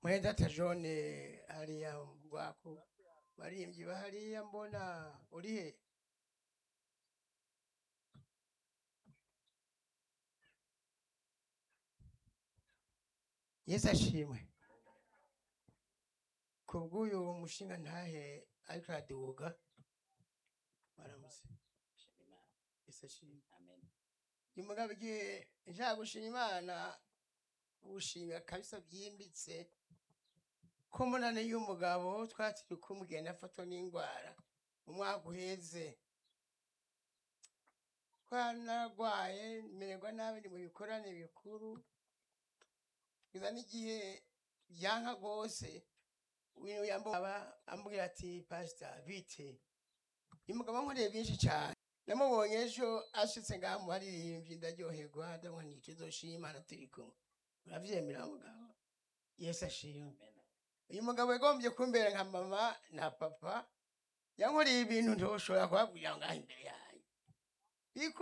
mwenda tajone hariya rwako baririmbyi bahariya mbona uri he yesu ashimwe kubw'uyu mushinga ntahe ariko araduga baramutse yesu ashimwe uyu mugabo igihe nshaka gushima imana gushinga kabisa byimbitse ko mbonane y'umugabo twatiri kumugenda afatwa n'indwara mu mwaka uheze twanarwaye mererwa nabi ni mu bikorane bikuru kugeza n'igihe byanka rwose ibintu yambaba ambwira ati pasita bite uyu mugabo nkoreye byinshi cyane namubonye ejo ashitse ngaha mu baririmbyi ndaryoherwa ndabona ni tuzoshima imana turi kumwe uravyemera mugabo yesu ashimwe uyu mugabo yagombye kumbera nka mama na papa yankoreye ibintu ntoshobora kubabwira ngaha imbere yanyu